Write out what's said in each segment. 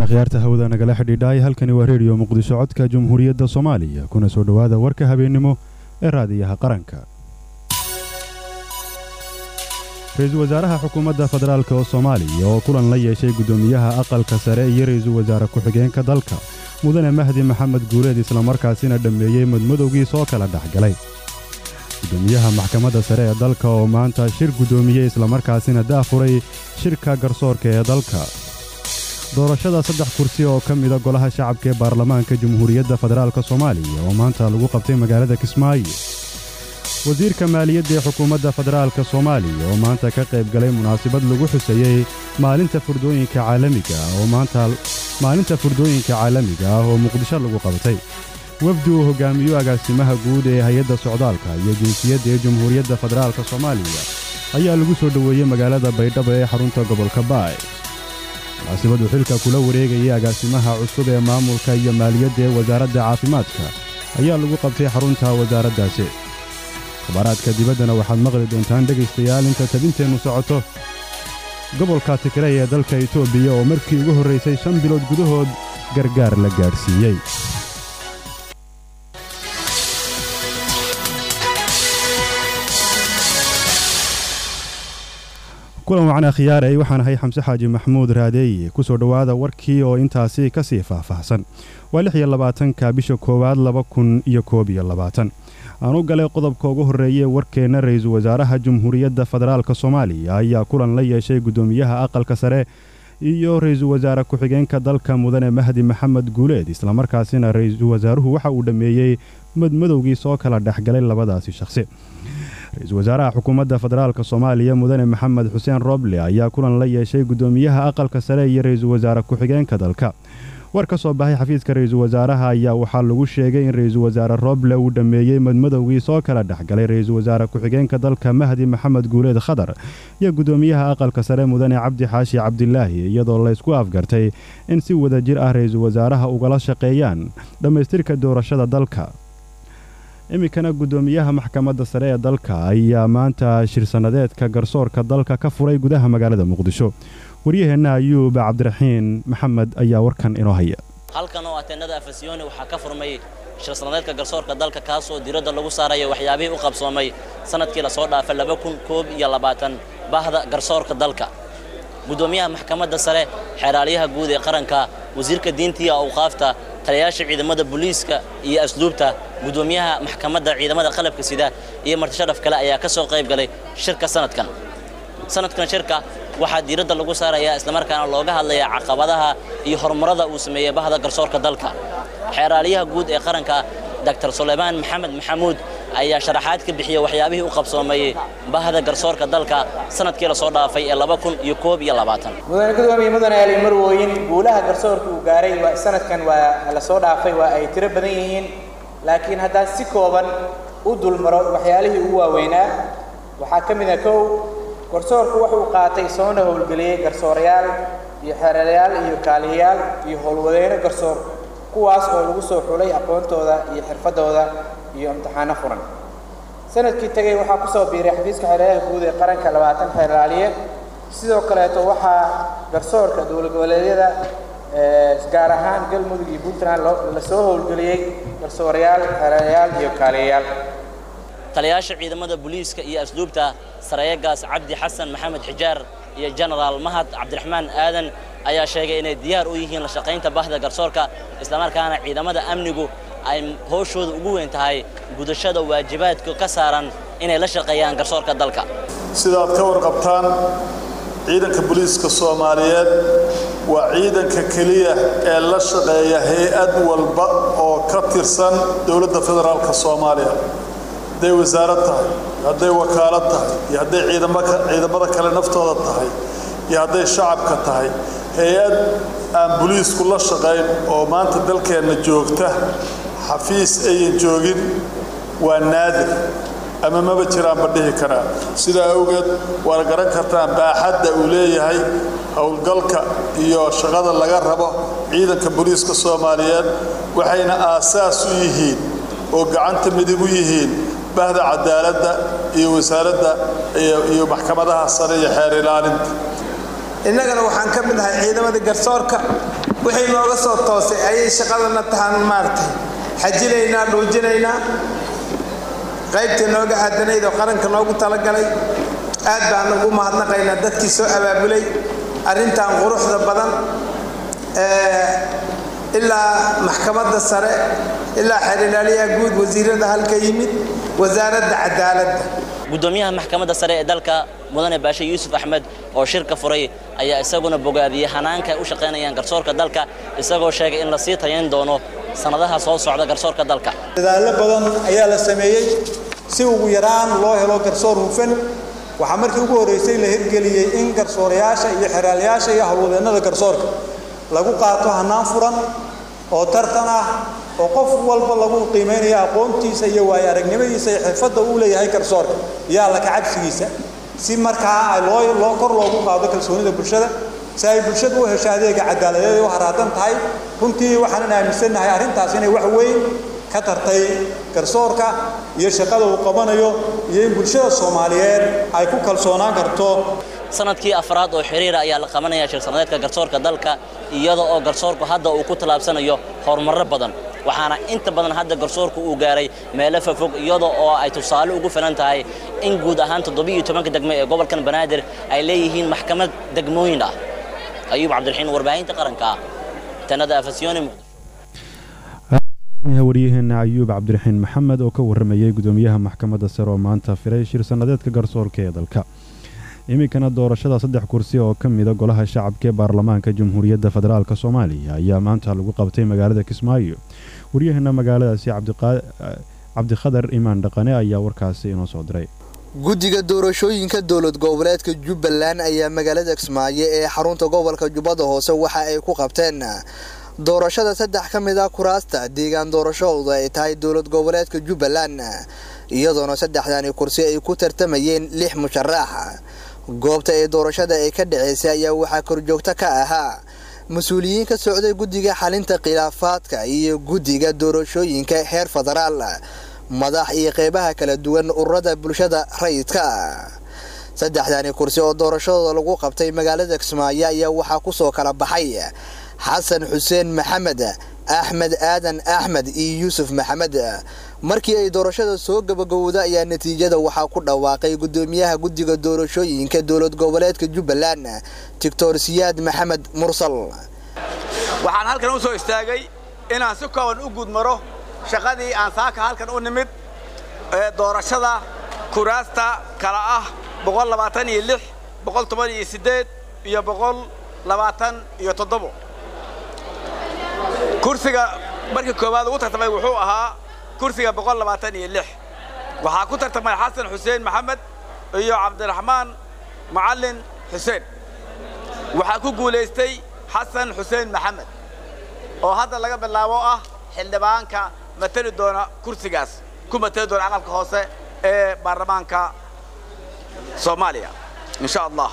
akhyaarta hawada nagala xidhiidhaay halkani waa reediyo muqdisho codka jumhuuriyadda soomaaliya kuna soo dhowaada warka habeennimo ee raadiyaha qaranka ra-iisul wasaaraha xukuumadda federaalk oo soomaaliya oo kulan la yeeshay guddoomiyaha aqalka sare iyo ra-iisul wasaare ku-xigeenka dalka mudane mahdi maxamed guuleed islamarkaasina dhammeeyey madmadowgii soo kala dhexgalay guddoomiyaha maxkamadda sare ee dalka oo maanta shir guddoomiyey islamarkaasina daafuray shirka garsoorka ee dalka doorashada saddex kursi oo ka mida golaha shacabka ee baarlamaanka jamhuuriyadda federaalk soomaaliya oo maanta lagu qabtay magaalada kismaayo wasiirka maaliyadda ee xukuumadda federaalka soomaaliya oo maanta ka qayb galay munaasabad lagu xuseeyey maalinta furdooyinka caalamiga oo maanta maalinta furdooyinka caalamiga ah oo muqdisho lagu qabatay wafdi uu hogaamiyo agaasimaha guud ee hay-adda socdaalka iyo jinsiyadda ee jamhuuriyadda federaalka soomaaliya ayaa lagu soo dhoweeyey magaalada baydhabo ee xarunta gobolka baay munaasibaddu xilka kula wareegayay agaasimaha cusub ee maamulka iyo maaliyadda ee wasaaradda caafimaadka ayaa lagu qabtay xarunta wasaaraddaasi khabaaraadka dibaddana waxaad maqli doontaan dhegaystayaal inta tabinteennu socoto gobolka tigray ee dalka etoobiya oo markii ugu horraysay shan bilood gudahood gargaar la gaadhsiiyey kulan wacan akhiyaarey waxaan ahay xamse xaaji maxamuud raadeeye ku soo dhowaada warkii oo intaasi ka sii faahfaahsan waa lix iyo labaatanka bisha koowaad laba kun iyo koob iyo labaatan aan u galay qodobka ugu horreeyee warkeenna ra-iisul wasaaraha jamhuuriyadda federaalk soomaaliya ayaa kulan la yeeshay guddoomiyaha aqalka sare iyo ra-iisul wasaare ku-xigeenka dalka mudane mahdi maxamed guuleed islamarkaasina ra-iisul wasaaruhu waxa uu dhammeeyey madmadowgii soo kala dhexgalay labadaasi shakhsi ra-iisul wasaaraha xukuumadda federaalk soomaaliya mudane maxamed xuseen roble ayaa kulan la yeeshay guddoomiyaha aqalka sare iyo ra-iisul wasaare ku-xigeenka dalka war ka soo baxay xafiiska ra-iisul wasaaraha ayaa waxaa lagu sheegay in ra-iisul wasaare roble uu dhammeeyey madmadowgii soo kala dhexgalay ra-iisul wasaare ku-xigeenka dalka mahdi maxamed guuleed khadar iyo guddoomiyaha aqalka sare mudane cabdi xaashi cabdilaahi iyadoo laysku afgartay in si wada jir ah ra-iisul wasaaraha ugala shaqeeyaan dhammaystirka doorashada dalka iminkana guddoomiyaha maxkamadda sare ee dalka ayaa maanta shirsannadeedka garsoorka dalka ka furay gudaha magaalada muqdisho waryaheenna ayuub cabdiraxiin maxamed ayaa warkan inoo haya halkan oo ateenada afasiyoni waxaa ka furmay shirsannadeedka garsoorka dalka kaasoo diradda lagu saarayo waxyaabihii u qabsoomay sannadkii lasoo dhaafay laba kun koob iyo labaatan bahda garsoorka dalka guddoomiyaha maxkamadda sare xeeraalyaha guud ee qaranka wasiirka diinta iyo awqaafta taliyayaasha ciidamada booliiska iyo asluubta guddoomiyaha maxkamadda ciidamada qalabka sida iyo martisharaf kale ayaa ka soo qayb galay shirka sanadkan sanadkan shirka waxaa diiradda lagu saarayaa islamarkaana looga hadlayaa caqabadaha iyo horumarada uu sameeyey bahda garsoorka dalka xeeraalyaha guud ee qaranka dr sulaymaan maxamed maxamuud ayaa sharaxaad ka bixiyey waxyaabihii u qabsoomayey bahda garsoorka dalka sanadkii lasoo dhaafay ee laba kun iyo koob iyo labaatan mudane gudoomiye mudane ali marwooyin guulaha garsoorka uu gaaray waa sanadkan waa lasoo dhaafay waa ay tiro badan yihiin laakiin haddaan si kooban u dulmaro waxyaalihii ugu waaweynaa waxaa ka mid a kow garsoorku wuxuu qaatay soona howlgeliyey garsoorayaal iyo xeerayaal iyo kaaliyayaal iyo howlwadeyno garsoor kuwaas oo lagu soo xulay aqoontooda iyo xirfadooda iyo imtixaano furan sanadkii tegey waxaa ku soo biiray xafiiska xeeryaha guud ee qaranka labaatan xeeraaliye sidoo kaleeto waxaa garsoorka dowlad goboleedyada gaar ahaan galmudug iyo puntland lasoo howlgeliyey garsoorayaal xeerayaal iyo kaaliyayaal taliyayaasha ciidamada booliiska iyo asluubta sareeyagaas cabdi xasan maxamed xijaar iyo jenaraal mahad cabdiraxmaan aadan ayaa sheegay inay diyaar u yihiin la shaqaynta bahda garsoorka islamarkaana ciidamada amnigu ay howshooda ugu weyn tahay gudashada waajibaadka ka saaran inay la shaqeeyaan garsoorka dalka sidaad ka warqabtaan ciidanka booliiska soomaaliyeed waa ciidanka keliya ee la shaqeeya hay-ad walba oo ka tirsan dowladda federaalka soomaaliya hadday wasaarad tahay iyo hadday wakaalad tahay iyo hadday ciidamada kale naftooda tahay iyo hadday shacabka tahay hay-ad aan boliisku la shaqayn oo maanta dalkeenna joogta xafiis ayan joogin waa naadir ama maba jiraanba dhihi karaa sidaa awgeed waana garan kartaan baaxadda uu leeyahay howlgalka iyo shaqada laga rabo ciidanka boliiska soomaaliyeed waxayna aasaas u yihiin oo gacanta midig u yihiin bahda cadaaladda iyo wasaaradda iyo maxkamadaha sare iyo xeer ilaalinta innagana waxaan ka mid ahay ciidamada garsoorka wixii nooga soo toosay ayay shaqadana tahaan maaragtay xajinaynaa dhuujinaynaa qaybtii nooga aadanayd oo qaranka noogu talagalay aad baan ugu mahadnaqaynaa dadkii soo abaabulay arrintan quruxda badan ilaa maxkamadda sare ilaa xeerilaaliyaha guud wasiirada halka yimid wasaaradda cadaaladda gudoomiyaha maxkamadda sare ee dalka mudane baashe yuusuf axmed oo shirka furay ayaa isaguna bogaadiyey hanaanka ay u shaqaynayaan garsoorka dalka isagoo sheegay in la sii tayayn doono sannadaha soo socda garsoorka dalka dadaallo badan ayaa la sameeyey si ugu yaraan loo helo garsoor hufan waxaa markii ugu horraysay la hirgeliyey in garsoorayaasha iyo xeraalayaasha iyo howlwadeennada garsoorka lagu qaato hannaan furan oo tartan ah oo qof walba lagu qiimaynayo aqoontiisa iyo waayo aragnimadiisa iyo xirfadda uu leeyahay garsoorka iyo alla kacabsigiisa si markaa loo loo kor loogu qaado kalsoonida bulshada si ay bulshadu u hesho adeega cadaaladeed u haraadan tahay runtii waxaanan aaminsannahay arrintaas inay wax weyn ka tartay garsoorka iyo shaqada uu qabanayo iyo in bulshada soomaaliyeed ay ku kalsoonaan karto sanadkii afraad oo xiriira ayaa la qabanaya shirsannadeedka garsoorka dalka iyada oo garsoorku hadda uu ku tallaabsanayo horumarro badan waxaana inta badan hadda garsoorku uu gaaray meelo fofog iyada oo ay tusaale ugu filan tahay in guud ahaan toddobiyo tobanka degme ee gobolkan banaadir ay leeyihiin maxkamad degmooyin ah ayuub cabdiraxiin warbaahinta qaranka ah tanada afasyooni waryaheena ayuub cabdiraxiin maxamed oo ka waramayay gudoomiyaha maxkamadda sare oo maanta firay shir sannadeedka garsoorka ee dalka iminkana doorashada saddex kursi oo ka mida golaha shacabka ee baarlamaanka jamhuuriyadda federaalk soomaaliya ayaa maanta lagu qabtay magaalada kismaayo waryaheena magaaladaasi cabdikhadar imaan dhaqane ayaa warkaasi inoo soo diray guddiga doorashooyinka dowlad goboleedka jubbaland ayaa magaalada kismaayo ee xarunta gobolka jubbada hoose waxa ay ku qabteen doorashada saddex ka mid a kuraasta deegaan doorashadooda ay tahay dowlad goboleedka jubbaland iyadoona saddexdani kursi ay ku tartamayeen lix musharax goobta ee doorashada ay ka dhaceysay ayaa waxaa korjoogto ka ahaa mas-uuliyiin ka socday guddiga xalinta khilaafaadka iyo guddiga doorashooyinka heer federaal madax iyo qeybaha kala duwan ururada bulshada rayidka saddexdani kursi oo doorashadooda lagu qabtay magaalada kismaayo ayaa waxaa kusoo kala baxay xasan xuseen maxamed axmed aadan axmed iyo yuusuf maxamed markii ay doorashada soo gabagowda ayaa natiijada waxaa ku dhawaaqay gudoomiyaha guddiga doorashooyinka dowlad goboleedka jubbaland doctor siyaad maxamed mursal waxaan halkan u soo istaagay inaan si kooban u gudmaro shaqadii aan saaka halkan u nimid ee doorashada kuraasta kala ah iyo iyo iyo toddobo kursiga markii koowaad ugu tartamay wuxuu ahaa kursiga waxaa ku tartamay xasan xuseen maxamed iyo cabdiraxmaan macallin xuseen waxaa ku guulaystay xasan xuseen maxamed oo hadda laga bilaabo ah xildhibaanka matali doona kursigaas ku matali doona aqalka hoose ee baarlamaanka soomaaliya insha allah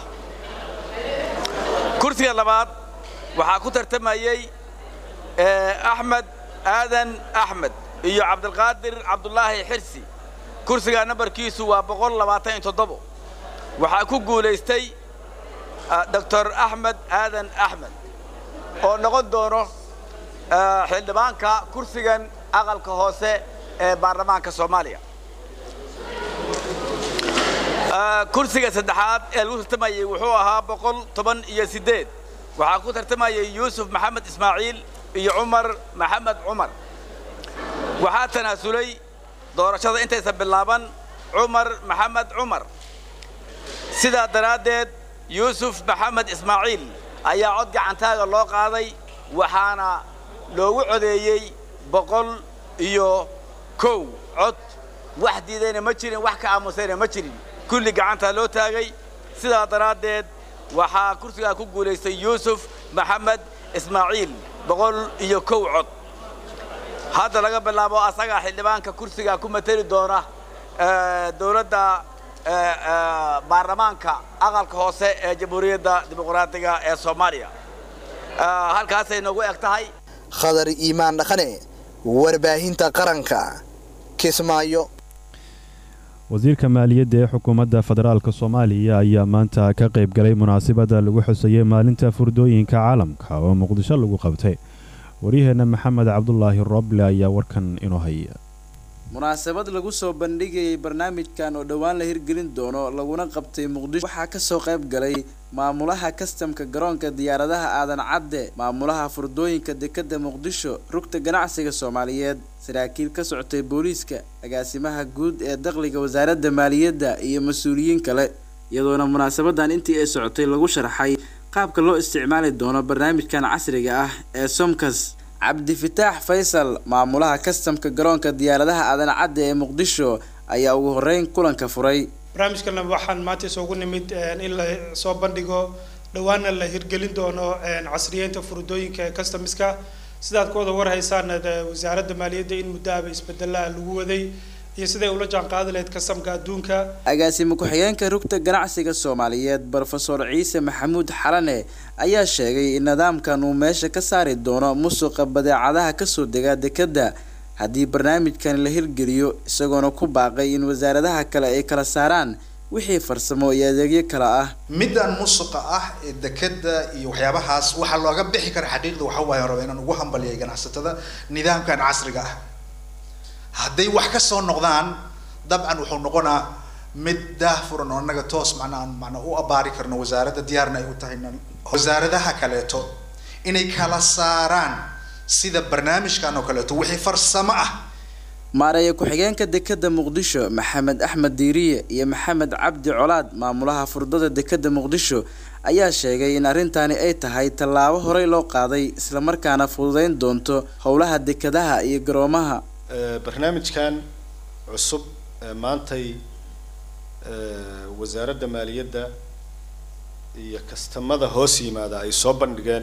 kursiga labaad waxaa ku tartamayey axmed aadan axmed iyo cabdilqaadir cabdulaahi xirsi kursiga nambarkiisu waa waxaa ku guulaystay doctor axmed aadan axmed oo noqon doono xildhibaanka kursigan aqalka hoose ee baarlamaanka soomaaliya kursiga saddexaad ee lagu tartamayey wuxuu ahaa boqol toban iyo siddeed waxaa ku tartamayay yuusuf maxamed ismaaciil iyo cumar maxamed cumar waxaa tanaasulay doorashada intaysan bilaaban cumar maxamed cumar sidaa daraaddeed yuusuf maxamed ismaaciil ayaa cod gacantaaga loo qaaday waxaana loogu codeeyey boqol iyo kow cod wax diidayna ma jirin wax ka aamusayna ma jirin kulli gacantaa loo taagay sidaa daraaddeed waxaa kursigaa ku guulaystay yuusuf maxamed ismaaciil boqol iyo kow cod hadda laga bilaabo asagaa xildhibaanka kursigaa ku mateli doona dowladda baarlamaanka aqalka hoose ee jamhuuriyadda dimuqraadiga ee soomaaliya halkaasay noogu eg tahay khadar iimaan dhaqane warbaahinta qaranka kismaayo wasiirka maaliyadda ee xukuumadda federaalka soomaaliya ayaa maanta ka qayb galay munaasabadda lagu xusayay maalinta furdooyinka caalamka oo muqdisho lagu qabtay waryaheenna maxamed cabdulaahi roble ayaa warkan inoo haya munaasabad lagu soo bandhigayay barnaamijkan oo dhowaan la hirgelin doono laguna qabtay muqdisho waxaa kasoo qayb galay maamulaha kastamka garoonka diyaaradaha aadan cadde maamulaha furdooyinka dekadda muqdisho rugta ganacsiga soomaaliyeed saraakiil ka socotay booliiska agaasimaha guud ee dakhliga wasaaradda maaliyadda iyo mas-uuliyiin kale iyadoona munaasabadan intii ay socotay lagu sharxay qaabka loo isticmaali doono barnaamijkan casriga ah ee somkas cabdifitaax faysal maamulaha kastamka garoonka diyaaradaha aadan cadde ee muqdisho ayaa ugu horeyn kulanka furay barnaamijkana waxaan maanta isugu nimid in la soo bandhigo dhowaana la hirgelin doono casriyeynta furdooyinka ee customiska sidaad ku wada warhaysaan wasaaradda maaliyadda in muddo aba isbedelaha lagu waday iyo siday ula jaan qaadi lahayd kastamka adduunka agaasime ku-xigeenka rugta ganacsiga soomaaliyeed brofesor ciise maxamuud xalane ayaa sheegay in nidaamkan uu meesha ka saari doono musuqa badeecadaha kasoo dega dekadda haddii barnaamijkan la hirgeliyo isagoona ku baaqay in wasaaradaha kale ay kala saaraan wixii farsamo iyo adeegyo kale ah middan musuqa ah ee dekada iyo waxyaabahaas waxaa looga bixi kara xaqiiqda waxa waaye raba inaan ugu hambaliyay ganacsatada nidaamkan casriga ah hadday wax ka soo noqdaan dabcan wuxuu noqonaa mid daahfuran oo annaga toos macnaa macnaa u abaari karno wasaaradda diyaarna ay u tahay wasaaradaha kaleeto inay kala saaraan sida barnaamijkan oo kaleeto wixii farsamo ah maareeya ku-xigeenka dekadda muqdisho maxamed axmed diiriye iyo maxamed cabdi colaad maamulaha furdada dekadda muqdisho ayaa sheegay in arrintani ay tahay tallaabo horey loo qaaday islamarkaana fududeyn doonto howlaha dekadaha iyo garoomaha barnaamijkan cusub maantay wasaaradda maaliyadda iyo kastamada hoos yimaada ay soo bandhigeen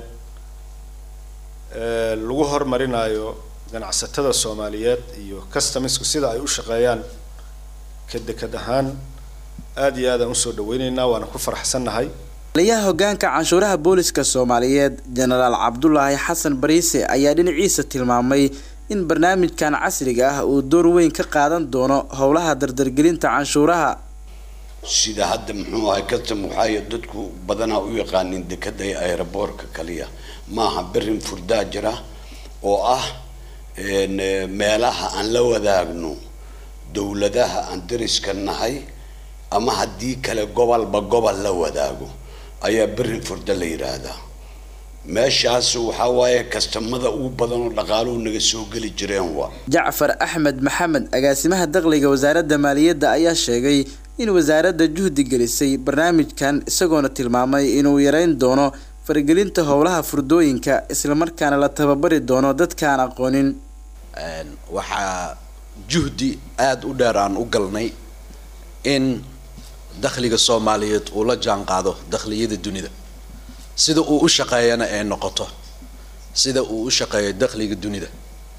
lagu horumarinayo ganacsatada soomaaliyeed iyo customisku sida ay u shaqeeyaan ka dekad ahaan aada iyo aadaan usoo dhaweyneynaa waana ku faraxsannahay taliyaha hogaanka canshuuraha booliska soomaaliyeed jenaraal cabdulaahi xasan bariise ayaa dhinaciisa tilmaamay in barnaamijkan casriga ah uu door weyn ka qaadan doono howlaha dardargelinta canshuuraha sida hadda muxuu ahay custom waxaay dadku badanaa u yaqaanin dekada ee aeroboortka kaliya maaha berin furdaa jira oo ah meelaha aan la wadaagno dowladaha aan dariska nahay ama haddii kale gobolba gobol la wadaago ayaa berin furda la yidhaahdaa meeshaas waxaa waaye kastamada ugu badan oo dhaqaaluhu naga soo geli jireen waa jacfar axmed maxamed agaasimaha dakhliga wasaaradda maaliyadda ayaa sheegay in wasaaradda juhdi gelisay barnaamijkan isagoona tilmaamay inuu yareyn doono faragelinta howlaha furdooyinka islamarkaana la tababari doono dadkaan aqoonin waxaa juhdi aada u dheer aan u galnay in dakhliga soomaaliyeed uu la jaan qaado dakhliyada dunida sida uu u shaqeeyana ay noqoto sida uu u shaqeeyo dakhliga dunida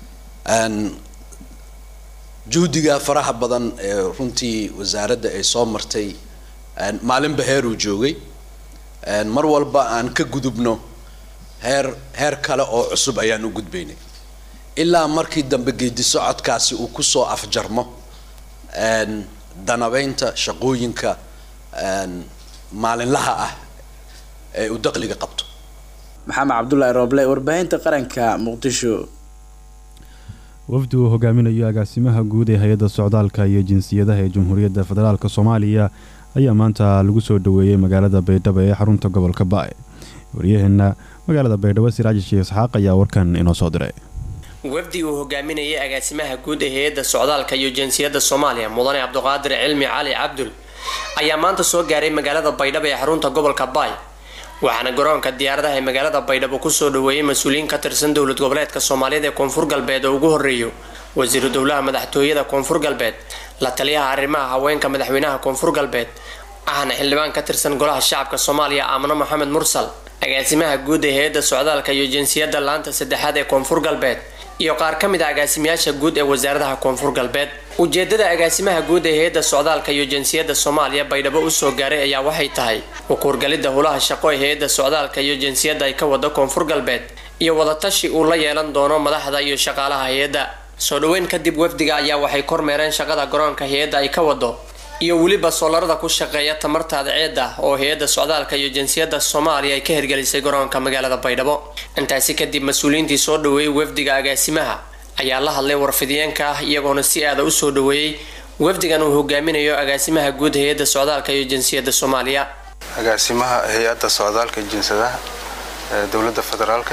juhdiga faraha badan ee runtii wasaaradda ay soo martay maalinba heeruu joogay mar walba aan ka gudubno heer heer kale oo cusub ayaan u gudbaynay ilaa markii dambe geedi socodkaasi uu kusoo afjarmo danabeynta shaqooyinka maalinlaha ah ee uu dakhliga qabto maxamed cabdulaahi rooble warbaahinta qaranka muqdisho wafdi uu hogaaminayo agaasimaha guud ee hay-adda socdaalka iyo jinsiyadaha ee jamhuuriyadda federaalk soomaaliya ayaa maanta lagu soo dhoweeyey magaalada baydhabo ee xarunta gobolka baay waryaheena magaalada baydhabo siraaji sheekh isxaaq ayaa warkan inoo soo diray wafdi uu hogaaminayay agaasimaha guud ee hay-adda socdaalka iyo jinsiyadda soomaaliya mudane cabdiqaadir cilmi cali cabdul ayaa maanta soo gaaray magaalada baydhabo ee xarunta gobolka baay waxaana garoonka diyaaradaha ee magaalada baydhabo kusoo dhaweeyay mas-uuliyiin ka tirsan dowlad goboleedka soomaaliyada ee koonfur galbeed oo ugu horeeyo wasiiru dowlaha madaxtooyada koonfur galbeed la taliyaha arrimaha haweenka madaxweynaha koonfur galbeed ahna xildhibaan ka tirsan golaha shacabka soomaaliya aamano maxamed mursal agaasimaha guud ee hay-adda socdaalka iyo jinsiyadda laanta saddexaad ee koonfur galbeed iyo qaar ka mid a agaasimayaasha guud ee wasaaradaha koonfur galbeed ujeedada agaasimaha guud ee hay-adda socdaalka iyo jinsiyadda soomaaliya baydhabo usoo gaaray ayaa waxay tahay ukuurgalidda howlaha shaqo ee hay-adda socdaalka iyo jinsiyadda ay ka wado koonfur galbeed iyo wadatashi uu la yeelan doono madaxda iyo shaqaalaha hay-adda soo dhaweyn kadib wafdiga ayaa waxay kormeereen shaqada garoonka hay-adda ay ka wado iyo weliba soolarada ku shaqeeya tamarta adceeda oo hay-adda socdaalka iyo jinsiyadda soomaaliya ay ka hirgelisay garoonka magaalada baydhabo intaasi kadib mas-uuliyiintii soo dhaweeyey wafdiga agaasimaha ayaa la hadlay warfidiyeenka ah iyagoona si aada u soo dhaweeyey wafdigan uu hogaaminayo agaasimaha guud hay-adda socdaalka iyo jinsiyadda soomaaliya agaasimaha hay-adda socdaalka jinsadaha ee dowladda federaalka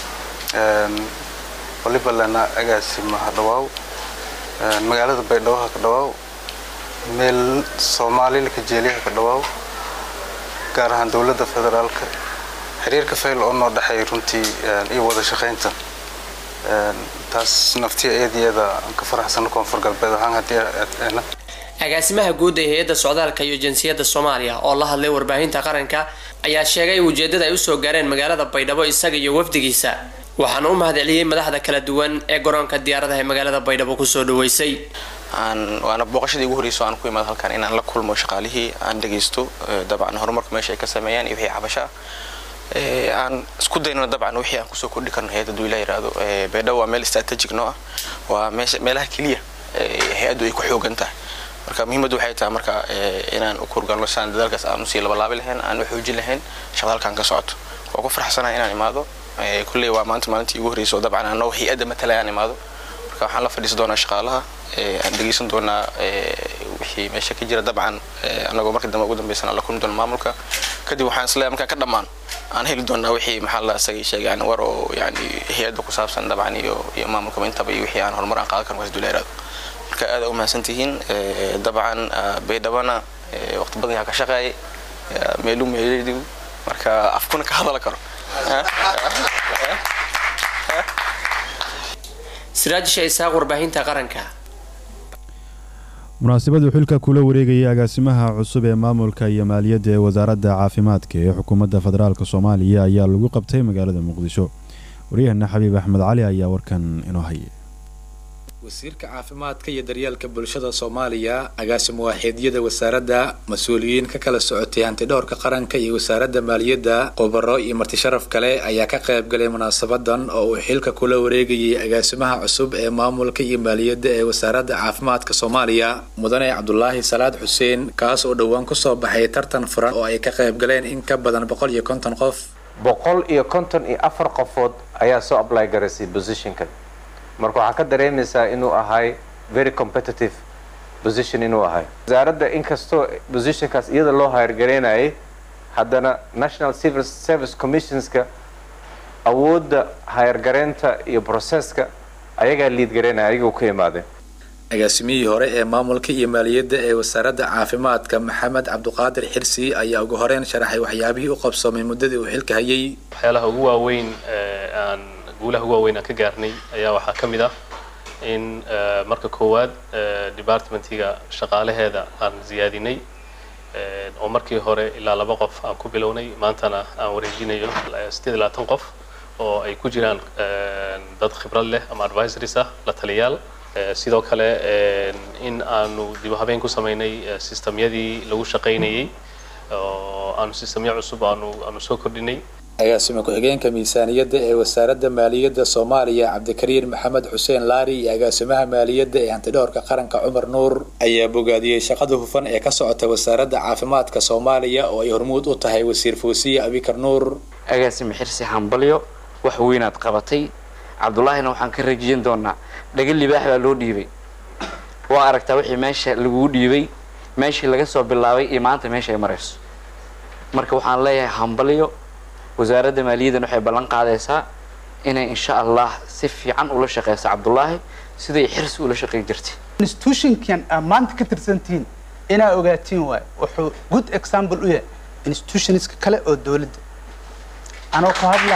waliba lana agaasimaha dhawaaw magaalada baydhabo ha ka dhawaaw meel soomaalila ka jeeliyaha ka dhawaaw gaar ahaan dowladda federaalka xiriirka fayl oo noo dhexeey runtii iyo wada shaqaynta taas naftiya eedyada aan ka faraxsano koonfur galbeed ahaan haddii agaasimaha guud ee hay-adda socdaalka iyo jinsiyadda soomaaliya oo la hadlay warbaahinta qaranka ayaa sheegay ujeedada ay usoo gaareen magaalada baydhabo isaga iyo wafdigiisa waxaana u mahadceliyey madaxda kala duwan ee garoonka diyaaradaha ee magaalada baydhabo kusoo dhaweysay waana booqashadii ugu horreysay aan ku imaado halkan inaan la kulmo shaqaalihii aan dhagaysto dabcan horumarka meesha ay ka sameeyaan iyo wixii cabasha ah aan isku dayno dabcan wixii aan kusoo kordhi karno hay-adda duu ilaa yiraahdo baydhabo waa meel strategic noo ah waa meesha meelaha keliya hay-addu ay ku xoogan tahay marka muhiimaddu waxay tahay marka inaan u kurgalno saan dadaalkaas aan usii labalaabi lahayn aan u xoojin lahayn shaqada halkan ka socoto waa ku farxsanahay inaan imaado kulley waa maanta maalintii ugu horreysay oo dabcan anoo hay-adda matalaya aan imaado marka waxaan la fadhiisan doonaa shaqaalaha aan dhegeysan doonaa wixii meesha ka jira dabcan anagoo marka dambe ugu dambeysana aan la kulmi doona maamulka kadib waxaan isleeyahay markaan ka dhammaan aan heli doonaa wixii maxaa la isagay sheegay yani war oo yani hay-adda ku saabsan dabcan iyo iyo maamulkaba intaba iyo wixii aan horumar aan qaadan karno kasdula iraado marka aad u mahadsan tihiin dabcan baydhabana waqti badan yaa ka shaqeeyay meelu meeledigu marka afkuna ka hadala karo siraajisha isaaq warbaahinta qaranka munaasabaduu xilka kula wareegayay agaasimaha cusub ee maamulka iyo maaliyadda ee wasaaradda caafimaadka ee xukuumadda federaalk soomaaliya ayaa lagu qabtay magaalada muqdisho waryahana xabiib axmed cali ayaa warkan inoo hayay wasiirka caafimaadka iyo daryeelka bulshada soomaaliya agaasimo waaxeedyada wasaaradda mas-uuliyiin ka kala socotay hantidhowrka qaranka iyo wasaaradda maaliyadda khubaro iyo martisharaf kale ayaa ka qayb galay munaasabadan oo uu xilka kula wareegayay agaasimaha cusub ee maamulka iyo maaliyadda ee wasaaradda caafimaadka soomaaliya mudane cabdulaahi salaad xuseen kaas oo dhowaan kusoo baxay tartan furan oo ay ka qayb galeen in ka badan boqol iyo konton qof boqol iyo konton iyo afar qofood ayaa soo apply garaysay positionkan marka waxaa ka dareemaysaa inuu ahay very competitive position inuu ahay wasaaradda inkastoo positionkaas iyada loo hayargaraynayay haddana national civil service commissionska awoodda hayargaraynta iyo processka ayagaa liid garaynaya ayaga ka imaadeen agaasimihii hore ee maamulka iyo maaliyadda ee wasaaradda caafimaadka maxamed cabduqaadir xirsi ayaa ugu horeyn sharaxay waxyaabihii u qabsoomay muddadii uu xilka hayay waxyaalaha ugu waaweyn aan guulaha ugu waaweyn aan ka gaarnay ayaa waxaa ka mid ah in marka koowaad departmentiga shaqaalaheeda aan ziyaadinay oo markii hore ilaa laba qof aan ku bilownay maantana aan wareejinayo sideed labaatan qof oo ay ku jiraan dad khibrad leh ama advisories ah la taliyaal sidoo kale in aanu dib u habeen ku samaynay sistemyadii lagu shaqaynayay oo aanu sistemyo cusub aanu aanu soo kordhinay agaasimo ku-xigeenka miisaaniyadda ee wasaaradda maaliyadda soomaaliya cabdikariin maxamed xuseen laari iyo agaasimaha maaliyadda ee hantidhowrka qaranka cumar nuur ayaa bogaadiyey shaqada hufan ee ka socota wasaaradda caafimaadka soomaaliya oo ay hormuud u tahay wasiir foosiye abikar nuur agaasimo xirsi hambalyo wax weynaad qabatay cabdulaahina waxaan ka rajiyan doonaa dhaga libaax baa loo dhiibay waa aragtaa wixii meesha laguu dhiibay meeshii laga soo bilaabay iyo maanta meesha ay marayso marka waxaan leeyahay hambalyo wasaaradda maaliyaddan waxay ballan qaadaysaa inay insha allah si fiican ula shaqeyso cabdulaahi siday xirsi ula shaqeyn jirtay institutionkan aad maanta ka tirsantihiin inaa ogaatiin waayo wuxuu good example u yahay institutionska kale oo dowladda anoo ku hadlaa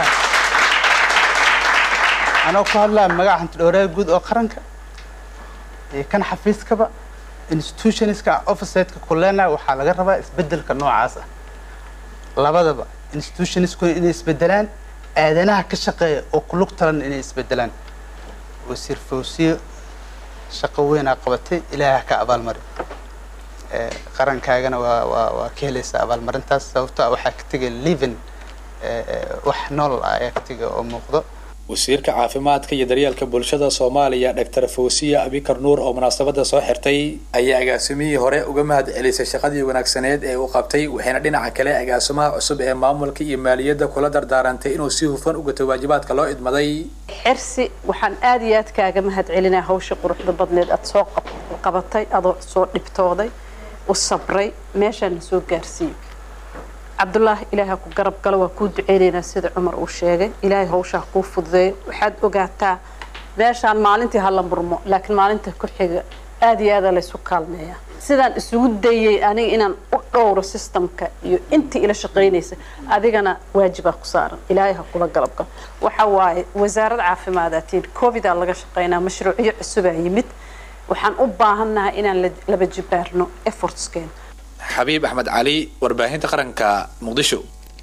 anoo ku hadlaa magaca hantidhowraha guud oo qaranka iyo kan xafiiskaba institutionska officeedka kulena waxaa laga rabaa isbedelka noocaas ah labadaba institutionisku inay isbedelaan aadanaha ka shaqeeya oo kulug talan inay isbedelaan wasiir fawsiye shaqo weynaa qabatay ilaaha ka abaalmari qarankaagana waa waa waa ka helaysaa abaalmarintaas sababto ah waxaa ka tegay living wax nool ah ayaa ka tegay oo muuqdo wasiirka caafimaadka iyo daryeelka bulshada soomaaliya dhaktar fawsiya abikar nuur oo munaasabada soo xirtay ayaa agaasimihii hore uga mahad celisay shaqadii wanaagsaneed ee uu qabtay waxayna dhinaca kale agaasimaha cusub ee maamulka iyo maaliyadda kula dardaarantay inuu si hufan u gato waajibaadka loo idmaday xirsi waxaan aada iyo aad kaaga mahad celinaa hawsha quruxda badneed aada soo qabatay adoo soo dhibtooday u sabray meeshaana soo gaarsiiyey cabdulaahi ilaaha ku garab galo waa kuu duceynaynaa sida cumar uu sheegay ilaahay hawshaa kuu fududeeyo waxaad ogaataa meeshaan maalintii hala murmo laakiin maalinta ku xiga aada iyo aada laysu kaalmeeyaa sidaan isugu dayay aniga inaan u dhowro systemka iyo intii ila shaqaynaysa adigana waajibaa ku saaran ilaahay ha kula galab galo waxa waaye wasaarad caafimaadaatiin covidaa laga shaqaynaa mashruucyo cusubaa yimid waxaan u baahannahay inaan laba jibaarno effortskeena xabiib axmed cali warbaahinta qaranka muqdisho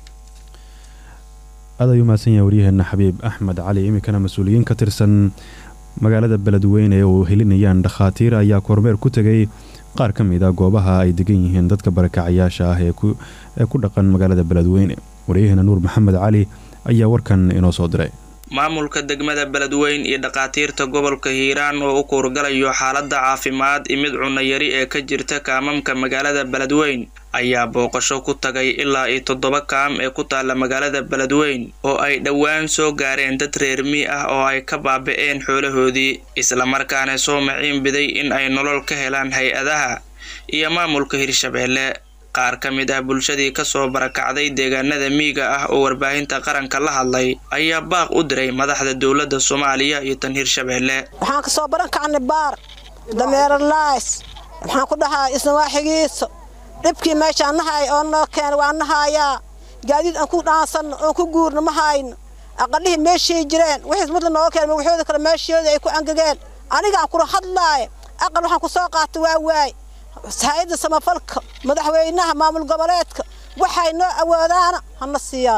aad ayuu mahadsan yahay waryaheena xabiib axmed cali iminkana mas-uuliyiin ka tirsan magaalada beledweyne oo helinayaan dhakhaatiir ayaa kormeer ku tegay qaar ka mid a goobaha ay degan yihiin dadka barakacayaasha ah ee ku dhaqan magaalada beledweyne waryaheena nuur maxamed cali ayaa warkan inoo soo diray maamulka degmada beledweyn iyo dhakhaatiirta gobolka hiiraan oo u kuurgalayo xaaladda caafimaad imid cunayari ee ka jirta kaamamka magaalada beledweyn ayaa booqasho ku tagay ilaa iyo toddoba kaam ee ku taalla magaalada beledweyn oo ay dhowaan soo gaareen dad reer mii ah oo ay ka baaba'een xoolahoodii islamarkaana soo maciin biday in ay nolol ka helaan hay-adaha iyo maamulka hirshabeelle qaar ka mid ah bulshadii kasoo barakacday deegaanada miyiga ah oo warbaahinta qaranka la hadlay ayaa baaq u diray madaxda dowladda soomaaliya iyo tan hirshabeelle waxaan ka soo baran kacnay baar dameeralays waxaan ku dhahaa isnawaaxigiisa dhibkii meeshaan nahay oo noo keena waa nahayaa gaadiid aan ku dhaansanno oon ku guurno ma hayno aqalihii meeshay jireen wixiis mudla nooga keen magaxooda kale meeshooda ay ku angageen anigaan kula hadlaaya aqal waxaan ku soo qaatay waa waay hay-adda samafalka madaxweynaha maamul goboleedka waxay noo awoodaana hana siiyaan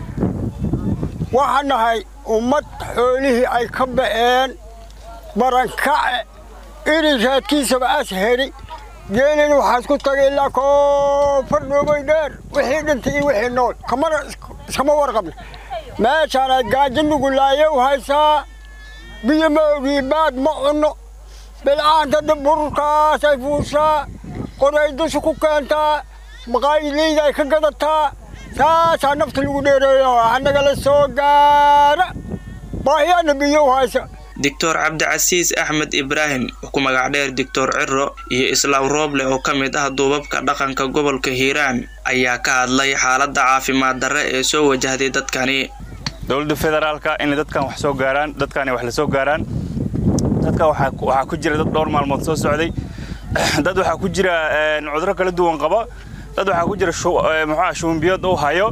waxaan nahay ummad xoolihii ay ka ba'een barankace iri raadkiisaba as heli geelina waxaas ku tagay ilaa koonfar dhoobay dheer wixii dhintay iyo wixii nool kamana iskama warqabna meeshaan ay gaajo nugulaaye u haysaa biyo ma ogii baad ma cunno bilcaanta bururkaas ay fuushaa qoray dusha ku keentaa maqaayileyda ay ka gadataa saasaa nafta lagu dheereeyo annagala soo gaara baahiyaana biyo u haysa doctor cabdicasiis axmed ibraahim oo ku magac dheer doctor ciro iyo islaaw rooble oo ka mid ah duubabka dhaqanka gobolka hiiraan ayaa ka hadlay xaaladda caafimaad darre ee soo wajahday dadkani dowladda federaalka inay dadkan wax soo gaaraan dadkani wax la soo gaaraan dadka waxaa ku jira dad dhowr maalmood soo socday dad waxaa ku jira cuduro kala duwan qaba dad waxaa ku jira muxua shuumbiyood uu hayo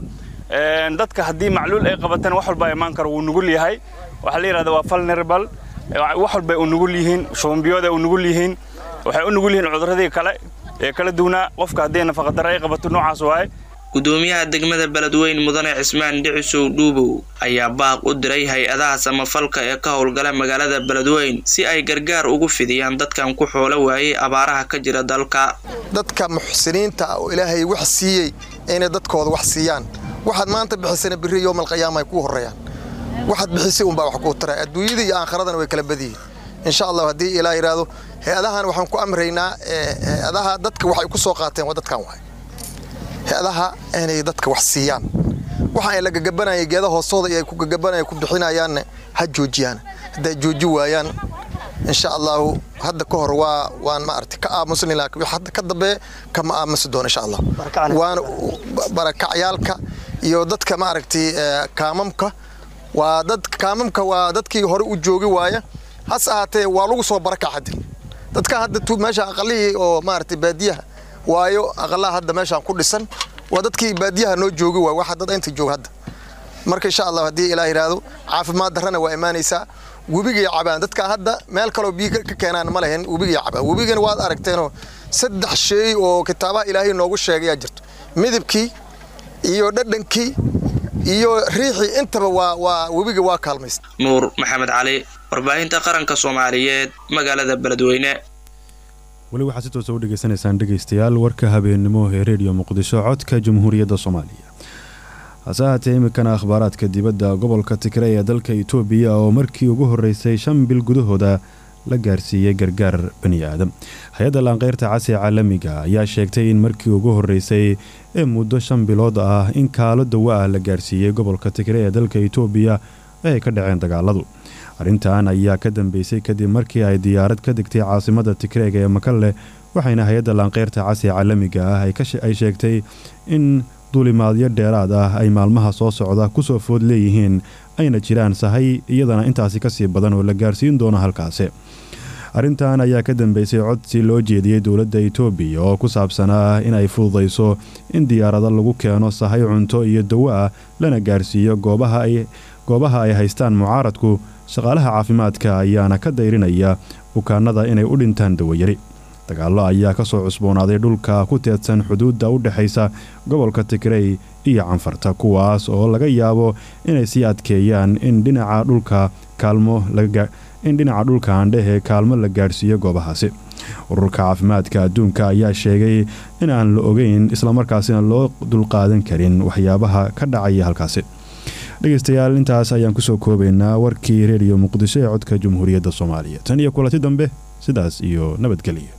dadka haddii macluul ay qabatana wax walba imaan karo wuu nugul yahay waxaa la yidhahda waa vulnerable wax walbay u nugul yihiin shuumbiyooday u nugul yihiin waxay u nugul yihiin cuduradii kale ee kala duwanaa qofka haddii nafaqadaro ay qabato noocaas waaye gudoomiyaha degmada beledweyn mudane cismaan dhicisow dhuubow ayaa baaq u diray hay-adaha samafalka ee ka howlgala magaalada beledweyn si ay gargaar ugu fidiyaan dadkan ku xoolo waayey abaaraha ka jira dalka dadka muxsiniinta ah oo ilaahay wax siiyey inay dadkooda wax siiyaan waxaad maanta bixisana birri yowmalqiyaama ay kuu horreeyaan waxaad bixisay unbaa wax kuu taray adduunyada iyo aakhiradana way kala badiyihin insha allah haddii ilaa yidhaahdo hay-adahan waxaan ku amraynaa hay-adaha dadka waxay ku soo qaateen waa dadkan waay hay-adaha inay dadka wax siiyaan waxa ay la gagabanayay geeda hoostooda iyo ay ku gagabanaya ku bixinayaanna ha joojiyaan hadday jooji waayaan insha allahu hadda ka hor waa waan maaragtay ka aamusni laakiin hadda ka dambe kama aamusi doono insha allah waana barakacyaalka iyo dadka maaragtay kaamamka waa dad kaamamka waa dadkii hore u joogi waaya hase ahaatee waa lagu soo barakac hadda dadka hadda meesha aqalihii oo maaragtay baadiyaha waayo aqalaha hadda meeshaan ku dhisan waa dadkii baadiyaha noo joogi waay waxa dad inta jooga hadda marka insha allah haddii ilaah yidhaahdo caafimaad darrana waa imaanaysaa webigay cabaan dadka hadda meel kaloo biyo ka keenaan ma lahayn webigay cabaan webigana waad aragteenoo saddex shay oo kitaabaha ilaahay noogu sheegayaa jirto midabkii iyo dhadhankii iyo riixii intaba waa waa webiga waa kaalmaysta nuur maxamed cali warbaahinta qaranka soomaaliyeed magaalada beledweyne weli waxaad si toosa u dhegaysanaysaan dhegaystayaal warka habeennimo ee reediyo muqdisho codka jamhuuriyadda soomaaliya hase ahaatee iminkana akhbaaraadka dibadda gobolka tigray ee dalka itoobiya oo markii ugu horreysay shan bil gudahooda la gaarsiiyey gargaar bani aadam hay-adda laanqeyrta casi caalamiga ayaa sheegtay in markii ugu horreysay ee muddo shan bilood ah in kaalo dawo ah la gaarsiiyey gobolka tigray ee dalka itoobiya ee ay ka dhaceen dagaaladu arrintan ayaa ka dambeysay kadib markii ay diyaarad ka degtay caasimada tigreega ee makalle waxayna hay-adda laanqeyrta casi caalamiga ah ay sheegtay in duulimaadyo dheeraad ah ay maalmaha soo socda kusoo food leeyihiin ayna jiraan sahay iyadana intaasi kasii badan oo la gaarsiin doono halkaasi arrintan ayaa ka dambeysay codsi loo jeediyey dowladda itoobiya oo ku saabsanaa in ay fududayso in diyaarado lagu keeno sahay cunto iyo dawo ah lana gaarsiiyo goobaha ay haystaan mucaaradku shaqaalaha caafimaadka ayaana ka dayrinaya bukaanada inay u dhintaan dawayari dagaallo ayaa ka soo cusboonaaday dhulka ku teedsan xuduudda u dhexaysa gobolka tigrey iyo canfarta kuwaas oo laga yaabo inay sii adkeeyaan in dhinaca dhulka kaalmo in dhinaca dhulka aandhehe kaalmo la gaadhsiiyo goobahaasi ururka caafimaadka adduunka ayaa sheegay in aan la ogeyn islamarkaasina loo dulqaadan karin waxyaabaha ka dhacaya halkaasi dhegeystayaal intaas ayaan kusoo koobaynaa warkii reediyo muqdisho ee codka jamhuuriyadda soomaaliya tan iyo kulanti dambe sidaas iyo nabadgelyo